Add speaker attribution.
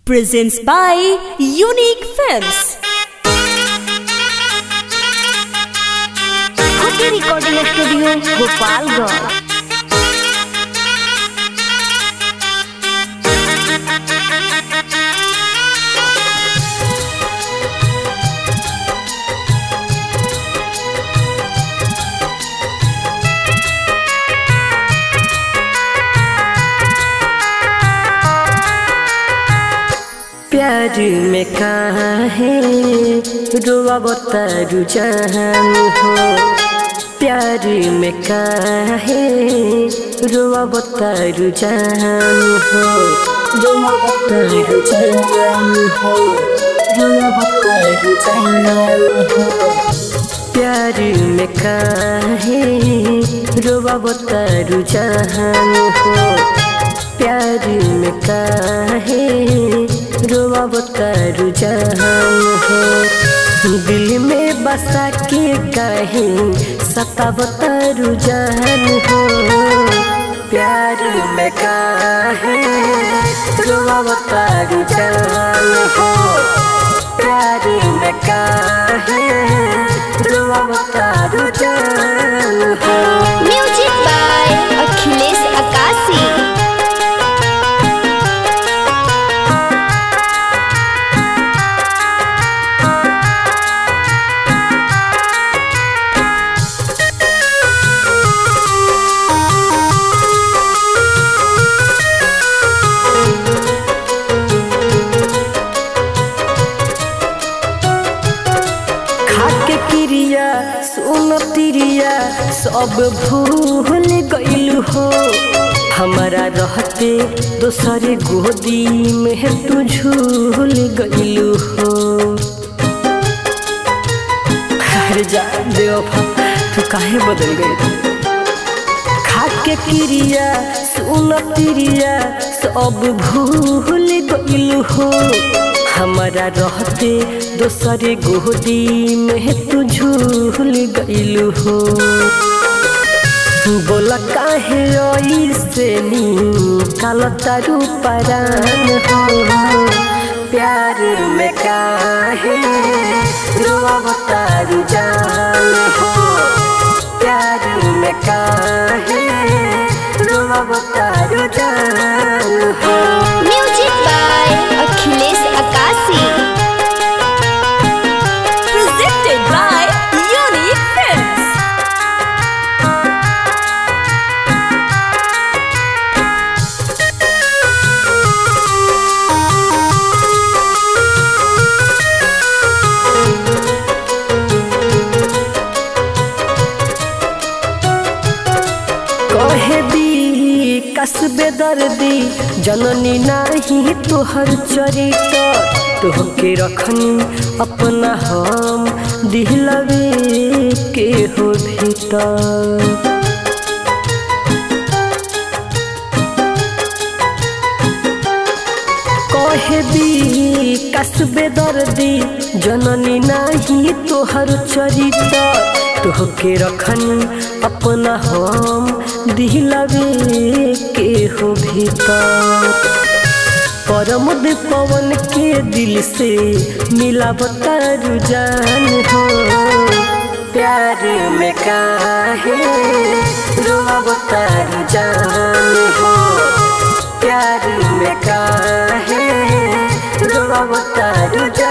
Speaker 1: presents by Unique Films.
Speaker 2: Cookie Recording Studio, Gopalganj.
Speaker 3: प्यार में कहाँ है रोआ बतारू जान हो प्यार में कहाँ है रोआ बतारू जान हो रोआ बतारू जान हो रोआ बतारू जान हो प्यार में कहाँ है रोआ बतारू जान हो प्यार में काहे रोआ बतारू जहान हो दिल में बसा के काहे सता बतारू जहान हो प्यार में काहे रोआ बतारू जहान हो प्यार में काहे रोआ बतारू जहान हो
Speaker 2: Music by Akhilesh Akasi.
Speaker 3: खाके क्रिया सुन तिरिया सब भूल गइल हो हमारा रहते दोसर गोदी में तू झूल गइल हो अरे जा बेवफा तू काहे बदल गई खाके क्रिया सुन तिरिया सब भूल गइल हो हमारा रहते दोसर गोदी में तू झूल गइल हो बोला काहे ऐसे नी काल तारू परान हो प्यार में काहे रोआ तारू जान हो प्यार में काहे रोआ तारू जान हो
Speaker 2: Music by Akhilesh Akasi.
Speaker 1: Presented by Unique Films.
Speaker 3: कहे दी कसबे दर्दी जननी नाही तोहर चरित्र तोहके रखनी अपना हम दिलवे के हो भीतर कहे दी कसबे दर्दी जननी नाही तोहर चरित्र तोहके रखनी अपना हम दिलवे के हो भीतर परमुद पवन के दिल से मिला बतारू जान हो प्यार में काहे रोआ बतारू जान हो प्यार में काहे रोआ बतारू